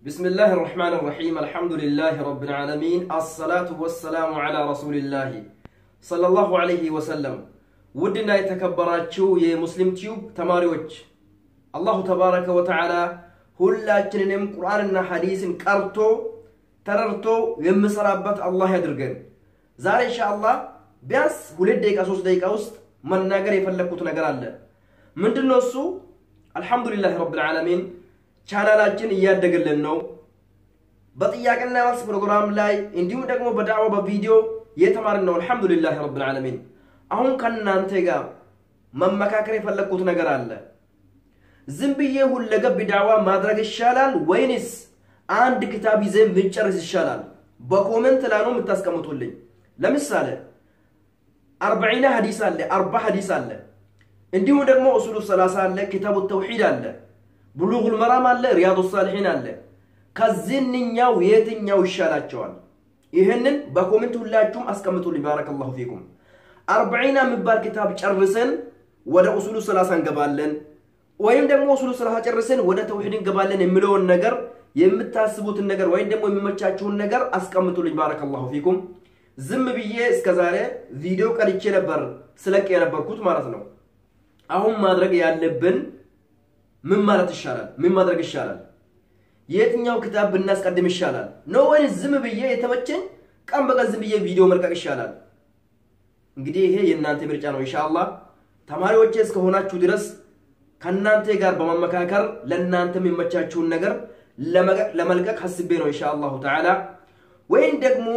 بسم الله الرحمن الرحيم الحمد لله رب العالمين الصلاة والسلام على رسول الله صلى الله عليه وسلم ውድና የተከበራችሁ የሙስሊም ቲዩብ ተማሪዎች አላሁ ተባረከ ወተዓላ ሁላችንንም ቁርአንና ሐዲስን ቀርቶ ተረድቶ የምሰራበት አላህ ያድርገን። ዛሬ ኢንሻአላህ ቢያንስ ሁለት ደቂቃ ሶስት ደቂቃ ውስጥ መናገር የፈለግኩት ነገር አለ። ምንድን ነው እሱ? አልሐምዱሊላህ ረብል ዓለሚን ቻናላችን እያደገልን ነው። በጥያቄና መልስ ፕሮግራም ላይ እንዲሁም ደግሞ በዳዕዋ በቪዲዮ እየተማርን ነው። አልሐምዱሊላህ ረብል ዓለሚን። አሁን ከእናንተ ጋር መመካከር የፈለግኩት ነገር አለ። ዝም ብዬ ሁለገብ ዳዕዋ ማድረግ ይሻላል ወይንስ አንድ ክታብ ይዘን ብንጨርስ ይሻላል? በኮመንት ላይ ነው የምታስቀምጡልኝ። ለምሳሌ አርበዒና ሀዲስ አለ፣ አርባ ሀዲስ አለ፣ እንዲሁም ደግሞ ኡሱሉ ሰላሳ አለ፣ ኪታቡ ተውሒድ አለ፣ ብሉጉል መራም አለ፣ ሪያዱ ሳሊሒን አለ። ከዚህኛው የትኛው ይሻላቸዋል? ይህንን በኮሜንት ሁላችሁም አስቀምጡልኝ። ባረከላሁ ፊኩም። አርበዒና የሚባል ኪታብ ጨርሰን ወደ ኡሱሉ ሰላሳ እንገባለን ወይም ደግሞ ኡሱሉ ሰላሳ ጨርሰን ወደ ተውሒድ እንገባለን የሚለውን ነገር የምታስቡትን ነገር ወይም ደግሞ የሚመቻችሁን ነገር አስቀምጡልኝ። ባረከላሁ ፊኩም። ዝም ብዬ እስከ ዛሬ ቪዲዮ ቀርቼ ነበር ስለቅ የነበርኩት ማለት ነው። አሁን ማድረግ ያለብን ምን ማለት ይሻላል? ምን ማድረግ ይሻላል? የትኛው ክታብ ብናስቀድም ይሻላል ነው ወይስ ዝም ብዬ የተመቸኝ ቀን በቀን ዝም ብዬ ቪዲዮ መልቀቅ ይሻላል? እንግዲህ ይሄ የእናንተ ምርጫ ነው። ኢንሻአላህ ተማሪዎቼ እስከሆናችሁ ድረስ ከእናንተ ጋር በመመካከር ለእናንተ የሚመቻችሁን ነገር ለመልቀቅ ሀስቤ ነው ኢንሻአላሁ ተዓላ። ወይም ደግሞ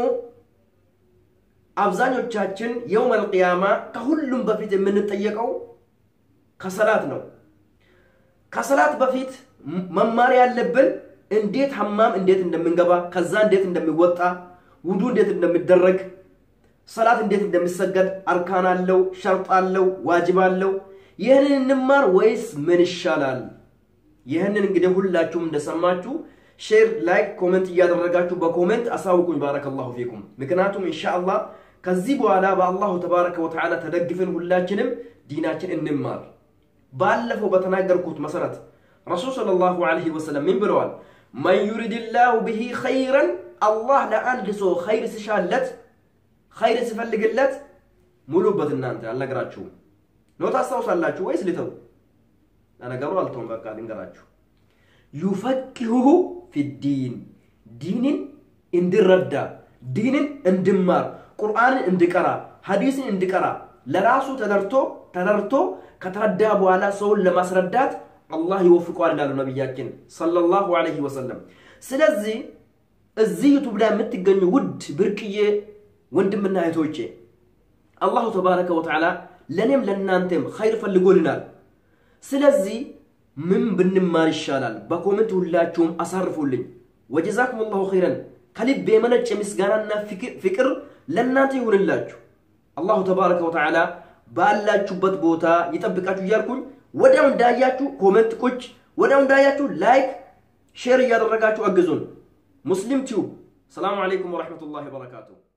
አብዛኞቻችን የውመል ቂያማ ከሁሉም በፊት የምንጠየቀው ከሰላት ነው። ከሰላት በፊት መማር ያለብን እንዴት ሐማም እንዴት እንደምንገባ፣ ከዛ እንዴት እንደሚወጣ፣ ውዱ እንዴት እንደሚደረግ፣ ሰላት እንዴት እንደሚሰገድ፣ አርካን አለው፣ ሸርጥ አለው፣ ዋጅብ አለው። ይህንን እንማር ወይስ ምን ይሻላል? ይህንን እንግዲህ ሁላችሁም እንደሰማችሁ ሼር፣ ላይክ፣ ኮሜንት እያደረጋችሁ በኮሜንት አሳውቁኝ። ባረከላሁ ፊኩም። ምክንያቱም ኢንሻአላህ ከዚህ በኋላ በአላሁ ተባረከ ወተዓላ ተደግፈን ሁላችንም ዲናችን እንማር። ባለፈው በተናገርኩት መሰረት ረሱል ሰለላሁ ዐለይሂ ወሰለም ምን ብለዋል? መን ዩሪድላሁ ብሂ ኸይረን አላህ ለአንድ ሰው ኸይር ሲሻለት ኸይር ሲፈልግለት ሙሉበት። እናንተ አልነገራችሁም ነው ታስታውሳላችሁ ወይስ ልተው? ለነገሩ አልተውም። በቃ ልንገራችሁ። ዩፈቂሁሁ ፊዲን ዲንን እንድረዳ ዲንን እንድማር ቁርአንን እንድቀራ ሐዲስን እንድቀራ ለራሱ ተደርቶ ተደርቶ ከተረዳ በኋላ ሰውን ለማስረዳት አላህ ይወፍቀዋል እንዳሉ ነቢያችን ሰለላሁ ዐለይሂ ወሰለም። ስለዚህ እዚህ ዩቱብ ላይ የምትገኙ ውድ ብርቅዬ ወንድምና እህቶቼ አላሁ ተባረከ ወተዓላ ለእኔም ለእናንተም ኸይር ፈልጎልናል። ስለዚህ ምን ብንማር ይሻላል? በኮሜንት ሁላችሁም አሳርፉልኝ። ወጀዛኩም ላሁ ኸይረን። ከልብ የመነጨ ምስጋናና ፍቅር ለእናንተ ይሁንላችሁ። አላሁ ተባረከ ወተዓላ ባላችሁበት ቦታ ይጠብቃችሁ እያልኩኝ ወዲያው እንዳያችሁ ኮሜንት ቁጭ፣ ወዲያው እንዳያችሁ ላይክ፣ ሼር እያደረጋችሁ አግዙን። ሙስሊም ቲዩብ። ሰላሙ አለይኩም ወረሕመቱላሂ ወበረካቱሁ።